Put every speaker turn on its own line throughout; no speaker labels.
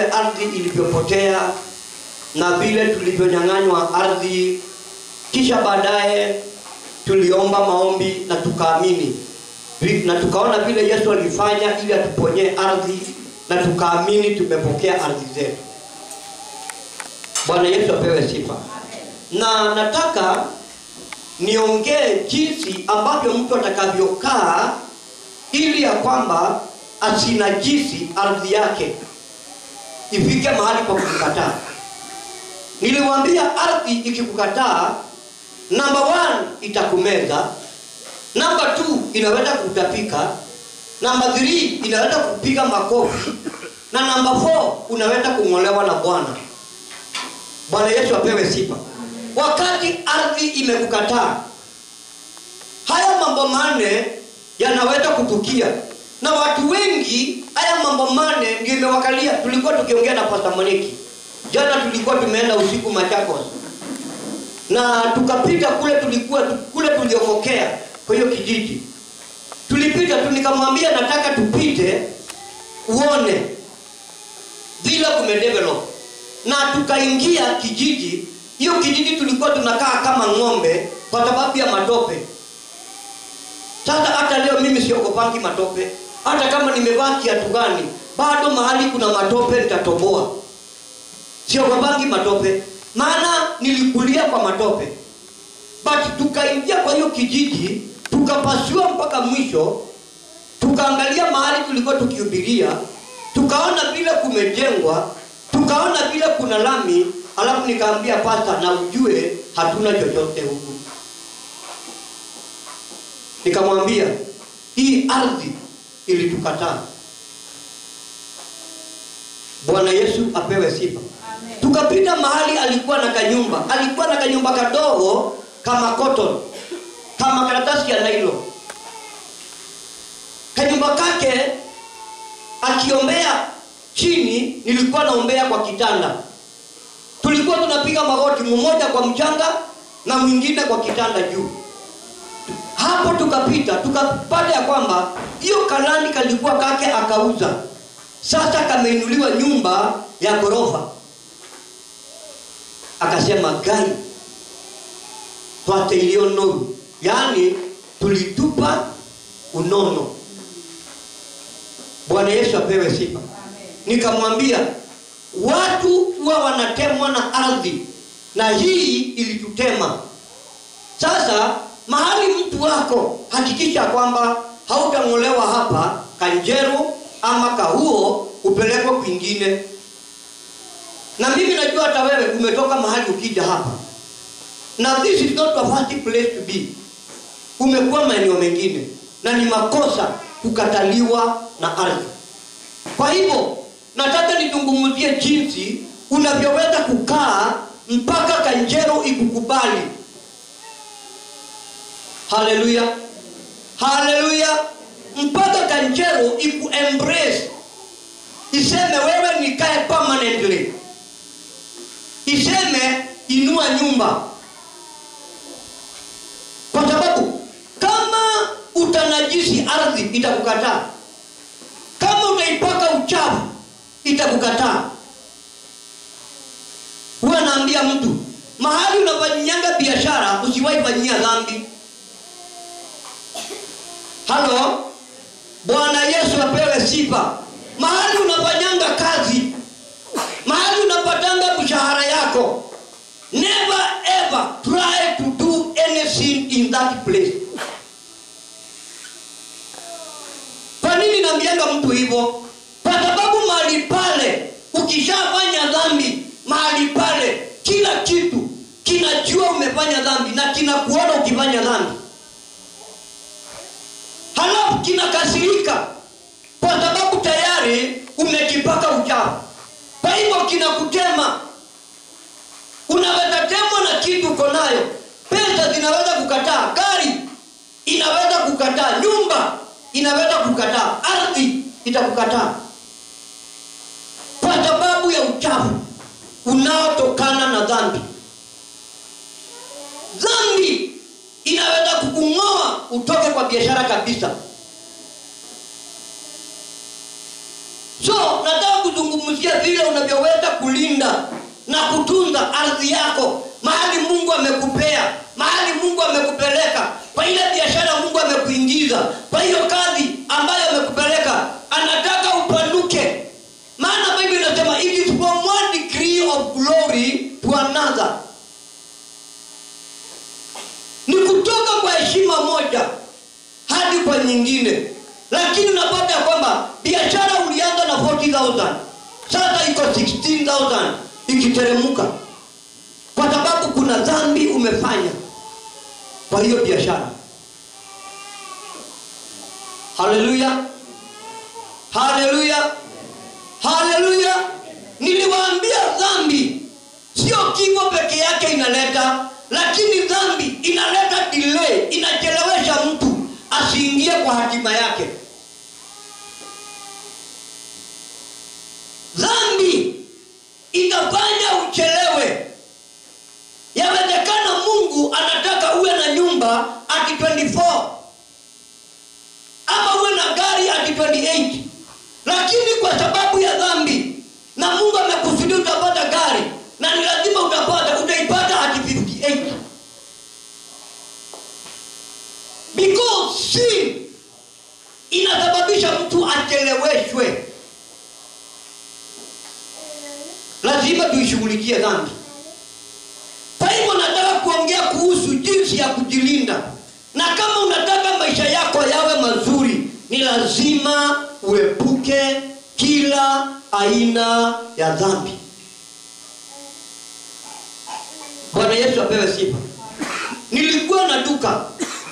vile ardhi ilivyopotea na vile tulivyonyang'anywa ardhi kisha baadaye tuliomba maombi na tukaamini Vi- na tukaona vile yesu alifanya ili atuponyee ardhi na tukaamini tumepokea ardhi zetu bwana yesu apewe sifa na nataka niongee jinsi ambavyo mtu atakavyokaa ili ya kwamba asinajisi ardhi yake ifike mahali pa kukataa niliwambia ardhi ikikukataa namba one itakumeza namba two inaweza kutapika namba three inaweza kupiga makofi na namba four unaweza kung'olewa na bwana bwana yesu apewe sifa wakati ardhi imekukataa haya mambo manne yanaweza kutukia na watu wengi haya mambo manne ndio imewakalia tulikuwa tukiongea na pasta moniki jana tulikuwa tumeenda usiku machakos na tukapita kule tulikuwa kule tuliokokea kwa hiyo kijiji tulipita tu nikamwambia nataka tupite uone vile kumedevelop na tukaingia kijiji hiyo kijiji tulikuwa tunakaa kama ng'ombe kwa sababu ya matope sasa hata leo mimi siogopangi matope hata kama nimevaa kiatu gani bado mahali kuna matope nitatoboa siogopangi matope maana nilikulia kwa matope but tukaingia kwa hiyo kijiji tukapasua mpaka mwisho tukaangalia mahali tulikuwa tukihubiria tukaona vile kumejengwa tukaona vile kuna lami alafu nikaambia pasta na ujue hatuna chochote huku nikamwambia hii ardhi ilitukataa bwana yesu apewe sifa tukapita mahali alikuwa na kanyumba alikuwa na kanyumba kadogo kama cotton kama karatasi ya nailo kanyumba kake akiombea chini nilikuwa naombea kwa kitanda tulikuwa tunapiga magoti mmoja kwa mchanga na mwingine kwa kitanda juu hapo tukapita tukapata ya kwamba hiyo kalani kalikuwa kake akauza sasa kameinuliwa nyumba ya ghorofa akasema gai twate iliyo noru yaani tulitupa unono bwana yesu apewe sifa nikamwambia watu huwa wanatemwa na ardhi na hii ilitutema sasa mahali mtu wako hakikisha kwamba hautang'olewa hapa kanjero ama kahuo upelekwe kwingine na mimi najua hata wewe umetoka mahali ukija hapa na this is not a first place to be umekuwa maeneo mengine na ni makosa kukataliwa na ardhi kwa hivyo nataka nizungumzie jinsi unavyoweza kukaa mpaka kanjero ikukubali haleluya haleluya mpaka kanjero ikuembrace iseme wewe nikae permanently iseme inua nyumba kwa sababu kama utanajisi ardhi itakukataa kama utaipaka uchafu itakukataa huwa naambia mtu mahali unafanyanga biashara usiwahi fanyia dhambi halo bwana yesu apewe sifa mahali unafanyanga kazi mahali unapatanga mshahara yako never ever try to do anything in that place kwa nini naambianga mtu hivyo kwa sababu mahali pale ukishafanya dhambi mahali pale kila kitu kinajua umefanya dhambi na kinakuona ukifanya dhambi halafu kinakasirika kwa sababu tayari umekipaka uchafu kwa hivyo kinakutema unaweza temwa na kitu uko nayo pesa zinaweza kukataa gari inaweza kukataa nyumba inaweza kukataa ardhi itakukataa kwa sababu ya uchafu unaotokana na dhambi dhambi inaweza kukung'oa utoke kwa biashara kabisa so nataka kuzungumzia vile unavyoweza kulinda na kutunza ardhi yako mahali mungu amekupea mahali mungu amekupeleka kwa ile biashara mungu amekuingiza kwa hiyo kazi ambayo amekupeleka anataka upanuke maana bible inasema it is from one degree of glory to another ni kutoka kwa heshima moja hadi kwa nyingine lakini unapata ya kwamba biashara ulianza na 40000 sasa iko 16000 ikiteremuka kwa sababu kuna dhambi umefanya kwa hiyo biashara haleluya haleluya haleluya niliwaambia dhambi sio kifo peke yake inaleta lakini dhambi inaleta delay inachelewesha mtu asiingie kwa hatima yake dhambi itafanya uchelewe yawezekana mungu anataka uwe na nyumba ati 24 ama uwe na gari ati 28 lakini kwa sababu ya dhambi na mungu amekusudia utapata gari na ni lazima utapata utaipata ati 58 because sin inasababisha mtu acheleweshwe lazima tuishughulikie dhambi kwa hivyo nataka kuongea kuhusu jinsi ya kujilinda na kama unataka maisha yako yawe mazuri ni lazima uepuke kila aina ya dhambi bwana yesu apewe sifa nilikuwa na duka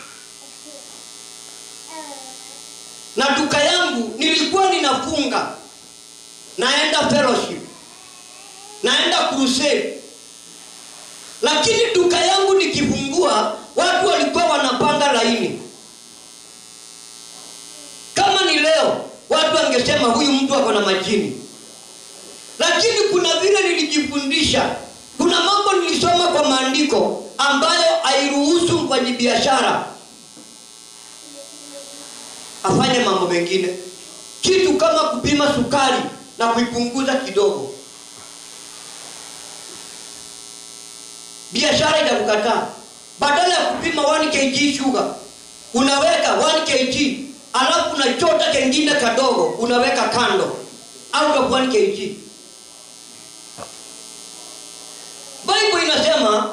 na duka yangu nilikuwa ninafunga naenda fellowship naenda crusade lakini duka yangu nikifungua watu walikuwa wanapanga laini kama ni leo watu wangesema huyu mtu ako na majini lakini kuna vile nilijifundisha kuna mambo nilisoma kwa maandiko ambayo hairuhusu mfanyibiashara afanye mambo mengine kitu kama kupima sukari na kuipunguza kidogo biashara itakukataa badala ya kupima 1 kg sugar unaweka 1 kg alafu unachota kengine kadogo unaweka kando out of 1 kg bible inasema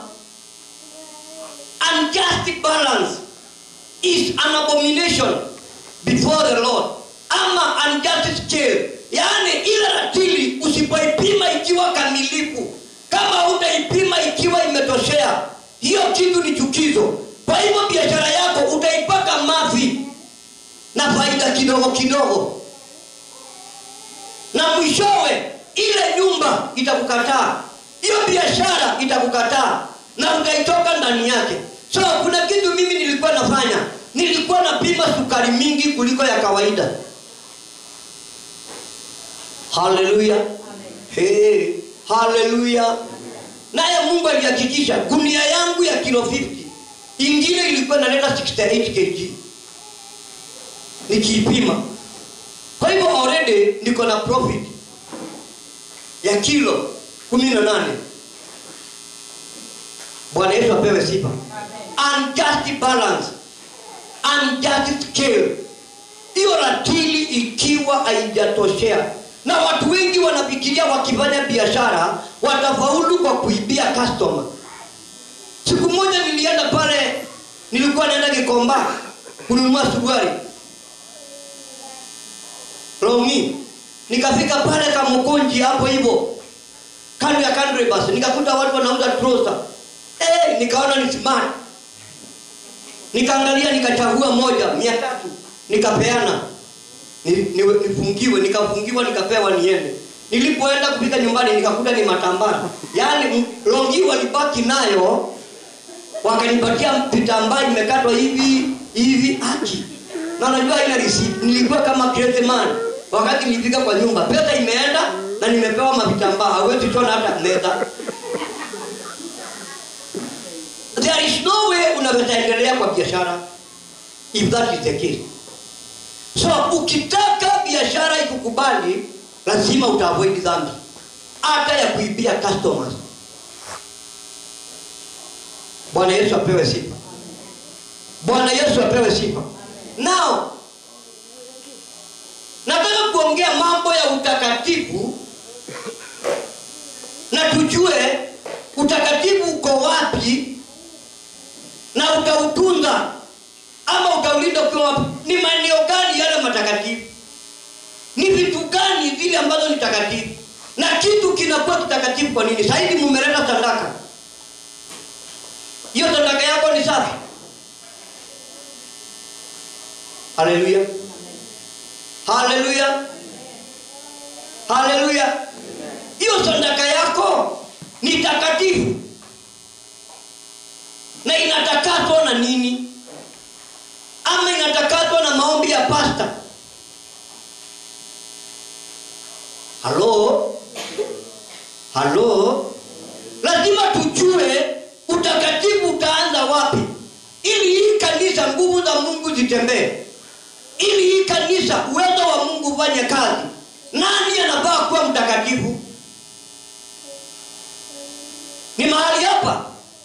unjust balance is an abomination before the lord ama unjust scale yaani ile ratili usipoipima ikiwa kamilifu kama utaipima ikiwa imetoshea hiyo kitu ni chukizo kwa hivyo biashara yako utaipaka mavi na faida kidogo kidogo na mwishowe ile nyumba itakukataa hiyo biashara itakukataa na utaitoka ndani yake so kuna kitu mimi nilikuwa nafanya nilikuwa napima sukari mingi kuliko ya kawaida haleluya hey, haleluya naye mungu alihakikisha gunia yangu ya kilo 50 ingine ilikuwa naleta 68 kg nikiipima kwa hivyo already niko na profit ya kilo 18 bwana yesu apewe sifa unjust balance unjust scale hiyo ratili ikiwa haijatoshea na watu wengi wanafikiria wakifanya biashara watafaulu kwa kuibia customer siku moja nilienda pale nilikuwa naenda kikomba kununua suruari longi nikafika pale kamukonji hapo hivyo kando ya country bus nikakuta watu wanauza trosa hey, nikaona ni smart nikaangalia nikachagua moja mia tatu nikapeana ni, ni, nifungiwe nikafungiwa nikapewa niende nilipoenda kufika nyumbani nikakuta ni matambara yaani longi walibaki nayo wakanipatia vitambaa imekatwa hivi hivi aki na najua ina receipt nilikuwa kama crazy man wakati nilifika kwa nyumba pesa imeenda na nimepewa mavitambaa hawezi tona hata meza there is no way unaweza endelea kwa biashara if that is the case so ukitaka biashara ikukubali lazima utaavoid dhambi hata ya kuibia customers bwana yesu apewe sifa bwana yesu apewe sifa nao nataka kuongea mambo ya utakatifu na tujue utakatifu uko wapi na utautunza ama utaulinda ukiwa wapi ni maeneo gani yale matakatifu ni vitu gani zile ambazo ni takatifu na kitu kinakuwa kitakatifu kwa nini sahizi mumeleta sadaka hiyo sadaka yako ni safi haleluya haleluya haleluya hiyo sadaka yako ni takatifu na inatakaswa na nini ama inatakaswa na maombi ya pasta halo halo lazima tujue utakatifu utaanza wapi ili hii kanisa nguvu za mungu zitembee ili hii kanisa uwezo wa mungu ufanye kazi nani anafaa kuwa mtakatifu ni mahali hapa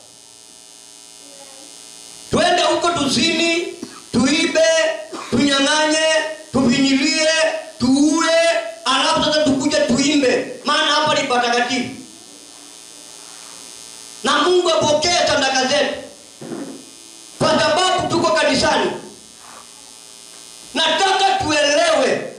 twende huko tuzini tuibe tunyang'anye tuvinyilie tuue alafu sasa tukuje tuimbe maana hapa ni patakatifu na mungu apokee sadaka zetu kwa sababu tuko kanisani nataka tuelewe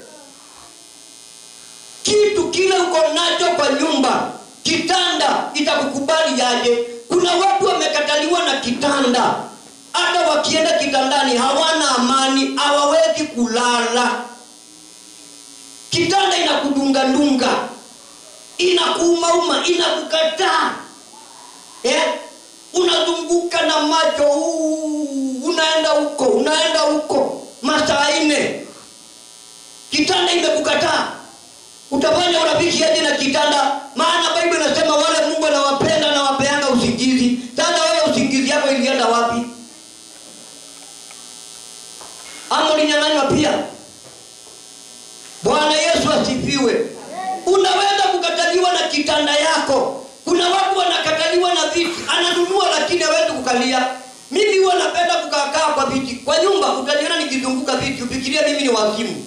kitu kile uko nacho kwa nyumba kitanda itakukubali yaje kuna watu wamekataliwa na kitanda hata wakienda kitandani hawana amani hawawezi kulala kitanda inakudungadunga inakuumauma inakukataa eh? unazunguka na macho uu, unaenda huko unaenda huko masaa nne kitanda imekukataa utafanya urafiki aje na kitanda maana baibu inasema wale mungu anawapenda na wapeanga usingizi sasa wewe usingizi yako ilienda wapi ama ulinyang'anywa pia bwana yesu asifiwe unaweza kukataliwa na kitanda yako kuna watu wanakataliwa na viti ananunua lakini hawezi kukalia mimi huwa napenda kukaakaa kwa viti kwa nyumba utaniona nikizunguka viti ufikiria mimi ni wazimu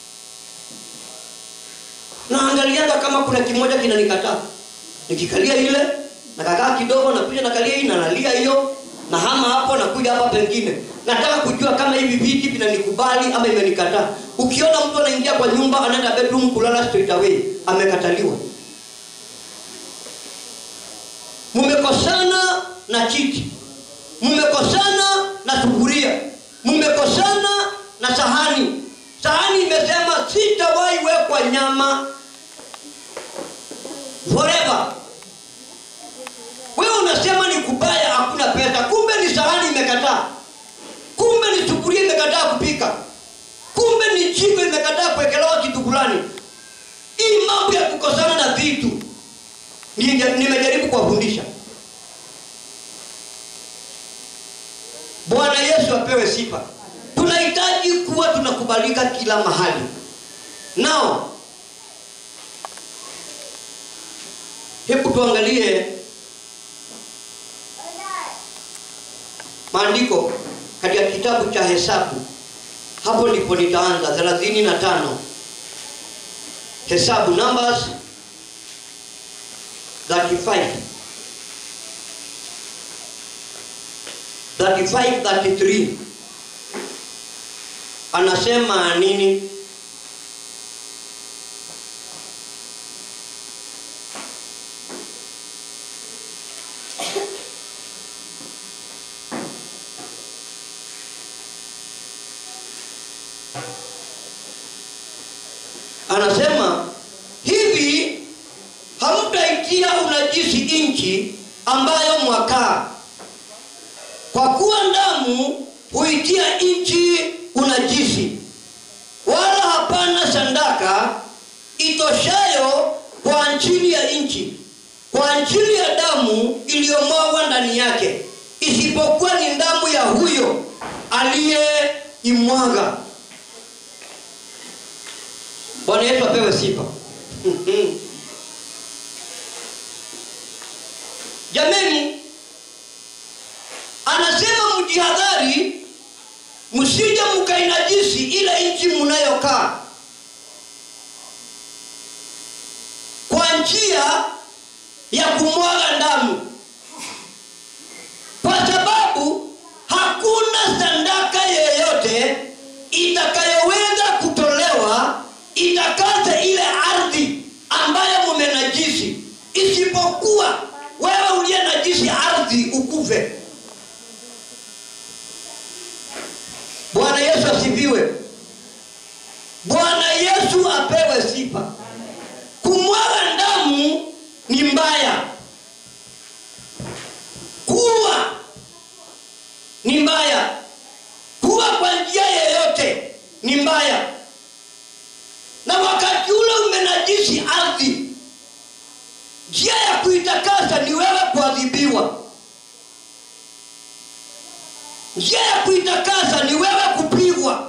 naangaliaga kama kuna kimoja kinanikataa nikikalia ile nakakaa kidogo nakuja nakalia hii nanalia hiyo na hama hapo nakuja hapa pengine nataka kujua kama hivi viti vinanikubali ama imenikataa ukiona mtu anaingia kwa nyumba anaenda bedroom kulala straight away amekataliwa mmekosana na kiti mmekosana na sufuria mmekosana na sahani sahani imesema sitawahi wekwa nyama forever wewe unasema ni kubaya hakuna pesa kumbe ni sahani imekataa kumbe ni sufuria imekataa kupika kumbe ni jiko imekataa kuwekelewa kitu fulani hii mambo ya kukosana na vitu Nije- nimejaribu kuwafundisha bwana yesu apewe sifa tunahitaji kuwa tunakubalika kila mahali nao hebu tuangalie maandiko katika kitabu cha hesabu hapo ndipo nitaanza thelathini na tano hesabu numbers 35 35 33 anasema nini anasema hivi hamtaitia unajisi nchi ambayo mwakaa kwa kuwa damu huitia nchi unajisi wala hapana sandaka itoshayo kwa ajili ya nchi kwa ajili ya damu iliyomwagwa ndani yake isipokuwa ni damu ya huyo aliyeimwaga bwana yesu apewe sifa jameni anasema mjihadhari msije mkainajisi ile nchi mnayokaa kwa njia ya kumwaga damu kwa sababu hakuna sadaka yeyote itakayoweza kutolewa itakaze ile ardhi ambayo mumenajisi isipokuwa wewe uliye najisi ardhi ukufe bwana yesu asifiwe bwana yesu apewe sifa kumwaga damu ni mbaya kuwa ni mbaya kuwa kwa njia yeyote ni mbaya na wakati ule umenajisi ardhi njia ya kuitakasa ni wewe kuadhibiwa njia ya kuitakasa ni wewe kupigwa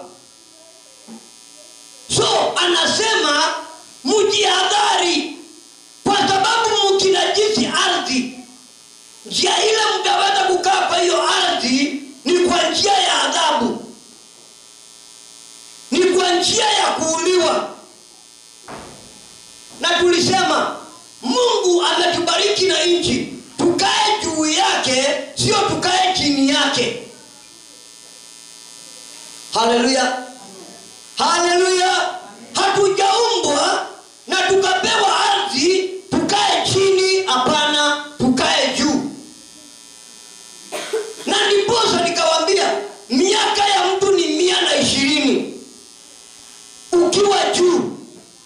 so anasema mjihadhari kwa sababu mkinajisi ardhi njia ile mtaweza kukaa kwa hiyo ardhi ni kwa njia ya adhabu ni kwa njia ya kuuliwa na tulisema mungu ametubariki na nchi tukae juu yake sio tukae chini yake haleluya haleluya hatujaumbwa na tukapewa ardhi tukae chini hapana tukae juu na ndiposa nikawambia miaka ya mtu ni mia na ishirini ukiwa juu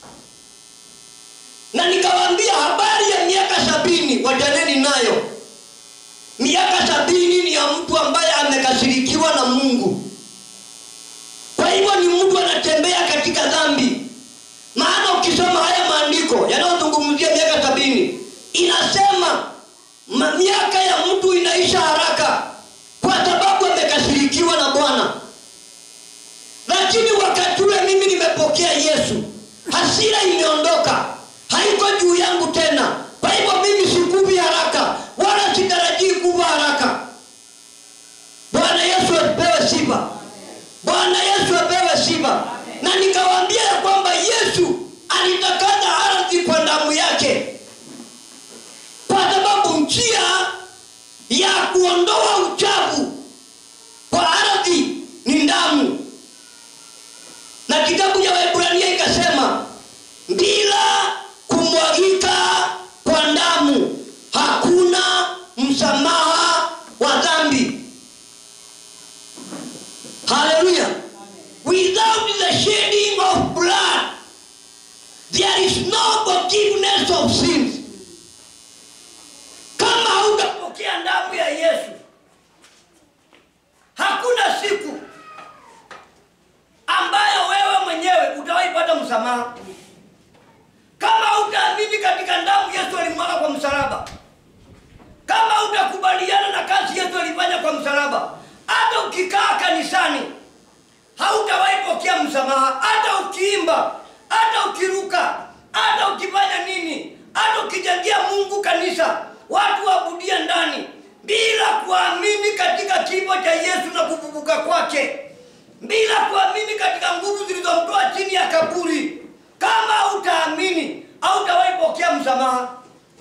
na nikawambia habari ya miaka sabini wajaneni nayo miaka sabini ni ya mtu ambaye amekasirikiwa na mungu kwa hivyo ni mtu anatembea katika dhambi maana ukisoma haya maandiko yanayozungumzia miaka sabini inasema ma- miaka ya mtu inaisha haraka kwa sababu amekasirikiwa na bwana lakini wakati ule mimi nimepokea yesu hasira imeondoka haiko juu yangu tena kwa hivyo mimi sikuvi haraka wala sitarajii kuva haraka bwana yesu apewe sifa bwana yesu apewe sifa na nikawaambia ya kwamba yesu alitakaza ardhi kwa damu yake kwa sababu njia ya kuondoa uchafu kwa ardhi ni damu na kitabu cha waibrania ikasema bila kumwagika kwa damu hakuna msamaha wa dhambi haleluya without the shedding of blood there is no forgiveness of sins kama hautapokea damu ya yesu hakuna siku ambayo wewe mwenyewe utawaipata msamaha kama utaamini katika damu yesu alimwaga kwa msalaba kama utakubaliana na kazi yesu alifanya kwa msalaba hata ukikaa kanisani hautawahi pokea msamaha hata ukiimba hata ukiruka hata ukifanya nini hata ukijangia mungu kanisa watu waabudia ndani bila kuamini katika kifo cha yesu na kufufuka kwake bila kuamini katika nguvu zilizomtoa chini ya kaburi kama utaamini hautawahi pokea msamaha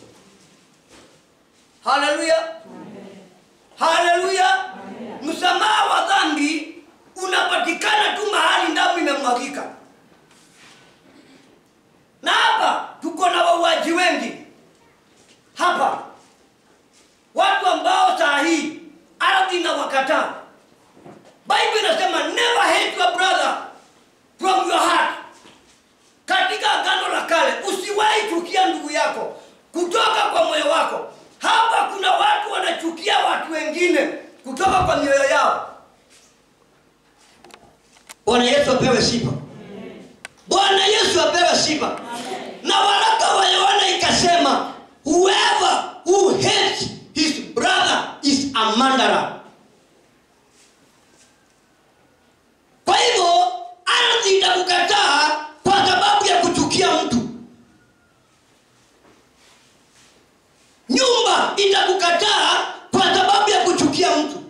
haleluya haleluya msamaha wa dhambi unapatikana tu mahali damu imemwagika na hapa tuko na wauaji wengi hapa watu ambao saa hii ardhi na wakataa bible inasema never hate your brother from your heart katika agano la kale usiwahi chukia ndugu yako kutoka kwa moyo wako hapa kuna watu wanachukia watu wengine kutoka kwa mioyo yao bwana yesu apewe sifa bwana yesu apewe sifa na waraka wa yohana ikasema whoever who hates his brother is a murderer kwa hivyo ardhi itakukataa kwa sababu ya kuchukia mtu itakukataa kwa sababu ya kuchukia mtu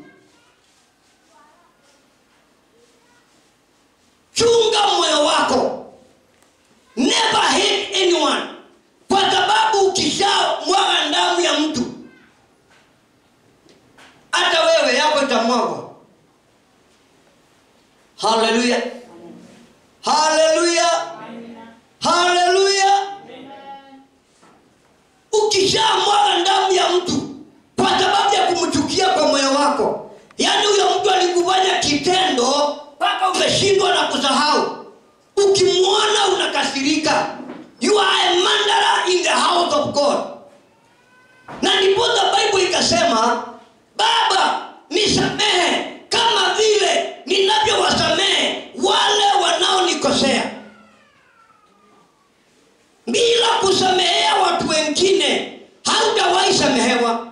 chunga moyo wako never hate anyone kwa sababu ukishamwaga damu ya mtu hata wewe yako itamwagwa haleluya haleluya haleluya ukishamwaga damu ya mtu kwa sababu ya kumchukia kwa moyo wako yaani huyo mtu alikufanya kitendo mpaka umeshindwa na kusahau ukimwona unakasirika you are a murderer in the house of god na ndiposa bible ikasema baba nisamehe kama vile ninavyowasamehe wale wanaonikosea bila kusamehea watu wengine hautawahi samehewa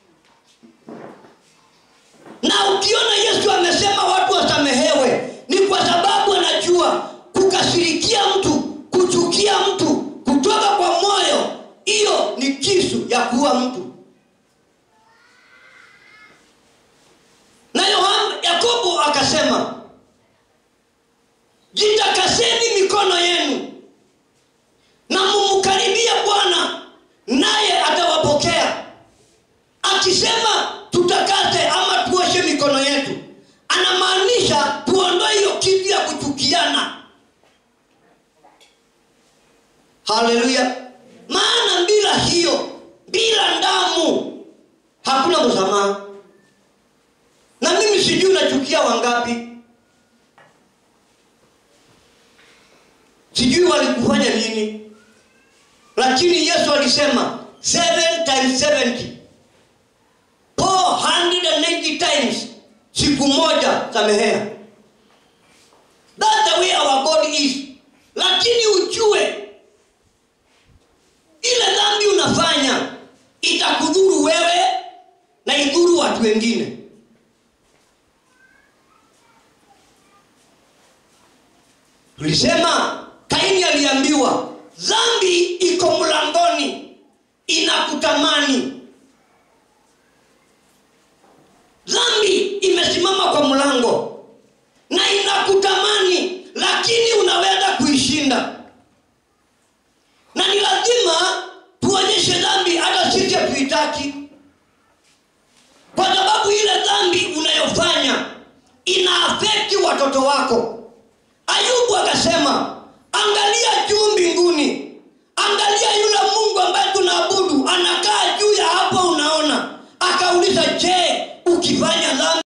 na ukiona yesu amesema watu wasamehewe ni kwa sababu anajua kukasirikia mtu kuchukia mtu kutoka kwa moyo hiyo ni kisu ya kuua mtu na yohana yakobo akasema jitakaseni mikono yenu na mumkaribie bwana naye atawapokea akisema tutakase ama tuoshe mikono yetu anamaanisha tuondoe hiyo kitu ya kuchukiana haleluya maana bila hiyo bila damu hakuna msamaha na mimi sijui unachukia wangapi sijui walikufanya nini lakini yesu alisema 7 times 70 480 times siku moja samehea That's the way our God is lakini ujue ile dhambi unafanya itakudhuru wewe na idhuru watu wengine tulisema kaini aliambiwa dhambi iko mlangoni inakutamani dhambi imesimama kwa mlango na inakutamani lakini unaweza kuishinda na ni lazima tuonyeshe dhambi hata sisi hatuitaki kwa sababu ile dhambi unayofanya ina afekti watoto wako ayubu akasema angalia juu mbinguni angalia yule mungu ambaye tunaabudu anakaa juu ya hapo unaona akauliza je ukifanya dhambi